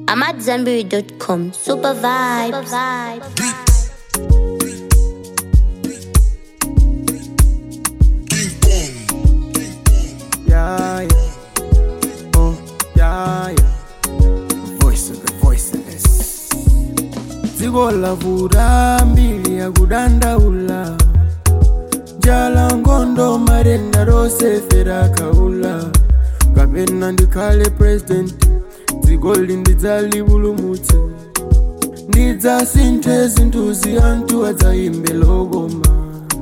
I'm at Zenberry.com. Super vibes. Super vibes. Yeah, yeah. Oh, yeah, yeah. Voice of the voiceless. Dziko lavura mbili ya kudandaula jala ngondo marenda rosefera kaula kapena ndikhale president dziko lindidzalipulumutse ndidzasinthe zinthu ziyanthu adzayimbe lokoma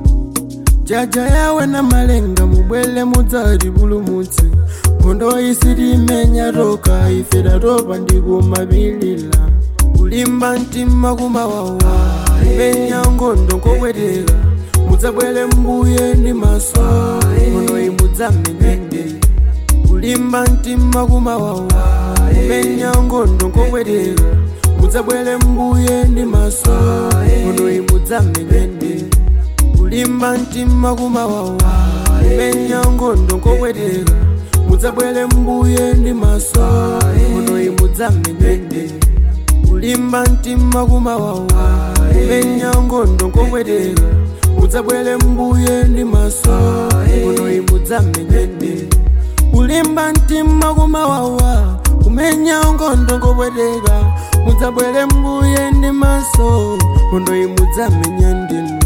jaja yawe na malenga mubwele mudzatipulumutse nkhondo isitimenya toka ife tatopa ndikumabilila kulimba mtima kumawawa imenya nkhondo nkopweteka mudzabwele mbuye ndi maso nkhondo imudzamenyende kulimba mtima kumawawa imenya nkhondo nkopweteka mudzabwele mbuye ndi maso nkhondo imudzamenyende kulimba mtima kumawawa imenya nkhondo nkopweteka mudzabwele mbuye ndi maso nkhondo imudzamenyende kulimba mtima kumawawa imenya nkhondo nkopweteka mudzabwele mbuye ndi maso nkhondo imudzamenyende kulimba mtima kumawawa kumenya nkhondo nkopweteka mudzabwele mbuye ndi maso nkhondo imudzamenyende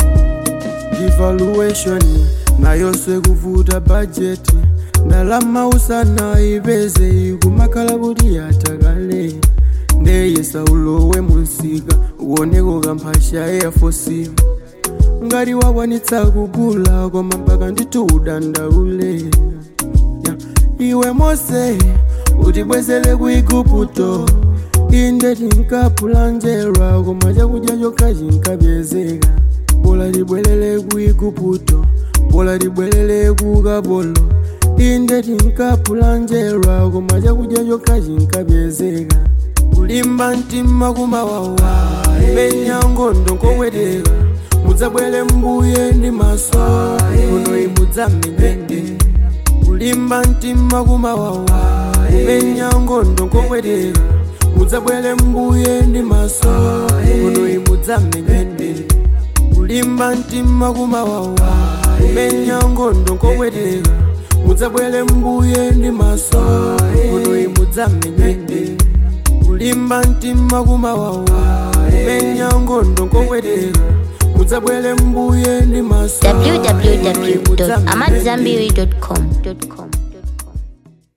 devaluation nayo sekuvuta bajeti ndalama usana ipeze ikumakhala kuti yatakale ndeyesa ulowe munsika uoneko kamphasha eyafosi ngati wakwanitsa kugula koma mpaka ndithu udandaule Ya, iwe mose utibwezere ku igupto inde tinkapulanjerwa koma chakudya chokha chinkapyezeka bola libwelele ku igupto bola libwelele ku kapolo inde tinkapulanjerwa koma chakudya chokha chinkapyezeka kulimba mtima kumawawa imenya nkhondo nkopweteka mudzabwele mbuye ndi maso nkhondo imudzamenyende kulimba mtima kumawawa imenya nkhondo nkopweteka mudzabwele mbuye ndi maso nkhondo imudzamenyende kulimba mtima kumawawa imenya nkhondo nkopweteka mudzabwele mbuye ndi maso nkhondo imudzamenyende kulimba mtima kumawawa imenya nkhondo nkopweteka mudzabwele mbuye ndi maso nkhondo imudzamenyende. www.amatzambiri.com.